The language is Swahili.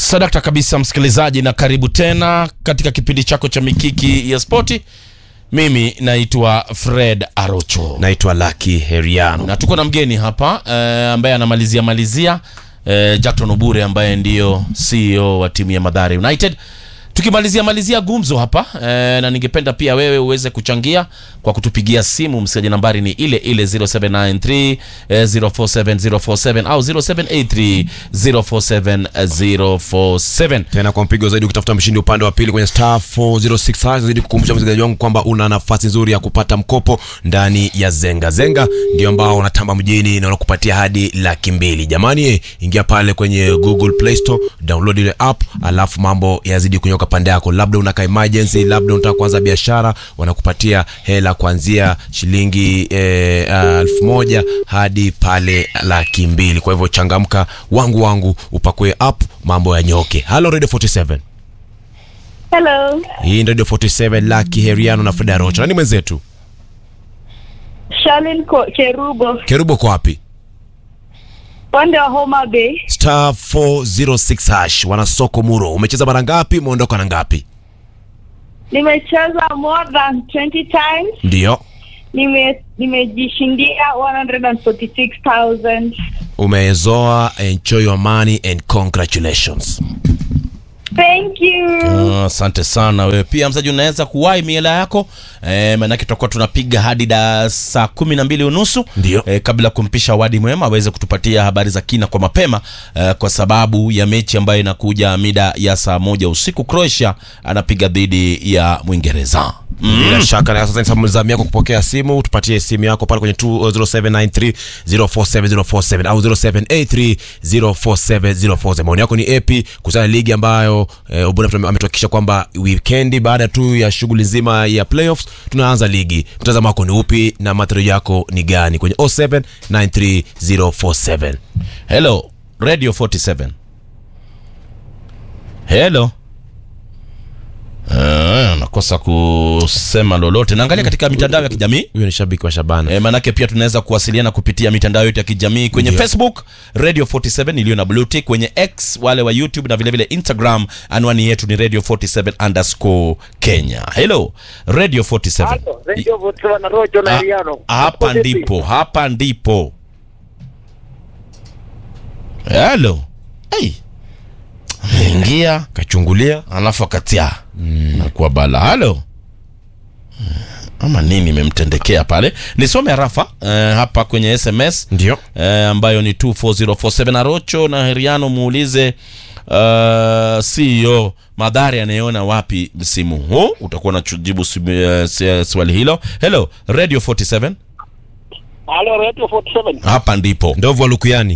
Sadakta kabisa msikilizaji, na karibu tena katika kipindi chako cha Mikiki ya Spoti. Mimi naitwa Fred Arocho naitwa Lucky Heriano. na tuko na mgeni hapa eh, ambaye anamalizia malizia eh, Jackton Obure ambaye ndiyo CEO wa timu ya Mathare United. Tukimalizia malizia gumzo hapa eh, na ningependa pia wewe uweze kuchangia kwa kutupigia simu. Msikilizaji, nambari ni ile ile 0793 eh, 047047 au 0783 047047. Tena kwa mpigo zaidi, ukitafuta mshindi upande wa pili kwenye star 406 zaidi kukumbusha msikilizaji wangu kwamba una nafasi nzuri ya kupata mkopo ndani ya Zenga. Zenga ndio ambao wanatamba mjini na wanakupatia hadi laki mbili. Jamani, eh, ingia pale kwenye Google Play Store, download ile app, alafu mambo yazidi kunyoka pande yako. Labda unaka emergency, labda unataka kuanza biashara, wanakupatia hela kuanzia shilingi eh, elfu moja hadi pale laki mbili. Kwa hivyo changamka wangu wangu, upakue app, mambo yanyoke. Hello Radio 47. Hello, Hii ni Radio 47 Lucky Heriano na Freda Rocha. Nani mwenzetu? Shalin Ko- Cherubo, Kerubo kwa wapi? pande wa Homa Bay. Star 406 hash. Wana soko Muro. Umecheza mara ngapi? Umeondoka na ngapi? Nimecheza more than 20 times. Ndio. Nime nimejishindia 146,000. Umezoa, enjoy your money and congratulations. Thank you. Ah, Asante sana wewe pia mzaji, unaweza kuwahi miela yako e, maanake tutakuwa tunapiga hadi da saa kumi na mbili unusu Ndio. e, kabla ya kumpisha Wadi Mwema aweze kutupatia habari za kina kwa mapema e, kwa sababu ya mechi ambayo inakuja mida ya saa moja usiku. Croatia anapiga dhidi ya Mwingereza. Bila shaka na sasa ni zamu yako kupokea simu, tupatie simu yako pale kwenye 0793 047047 au 0783 047047. Maoni yako ni epi kuhusiana na ligi ambayo eh, Obuna ametuhakikisha kwamba weekendi baada tu ya shughuli nzima ya playoffs tunaanza ligi. Mtazamo wako ni upi na matarajio yako ni gani kwenye 0793 Hello Radio 47. Hello. Ah, nakosa kusema lolote. Naangalia katika mitandao ya kijamii Huyo ni shabiki wa Shabana. E, manake pia tunaweza kuwasiliana kupitia mitandao yetu ya kijamii kwenye Ndio. Facebook Radio 47 iliyo na blue tick, kwenye X wale wa YouTube na vile vile Instagram, anwani yetu ni Radio 47 underscore Kenya. Hello Radio 47. Halo, Radio Votiwa na Rojo na Ah, Eliano. hapa Uko vipi? ndipo, hapa ndipo. Hello. Hey. Ingia Kachungulia alafu akatia nakuwa bala halo ama nini imemtendekea pale nisome harafa eh, hapa kwenye sms ndio. eh, ambayo ni 24047 arocho na heriano muulize uh, ceo madhari anayeona wapi msimu huu utakuwa unajibu swali hilo hello radio 47 Halo, Radio 47. hapa ndipo Ndovu wa Lukuyani.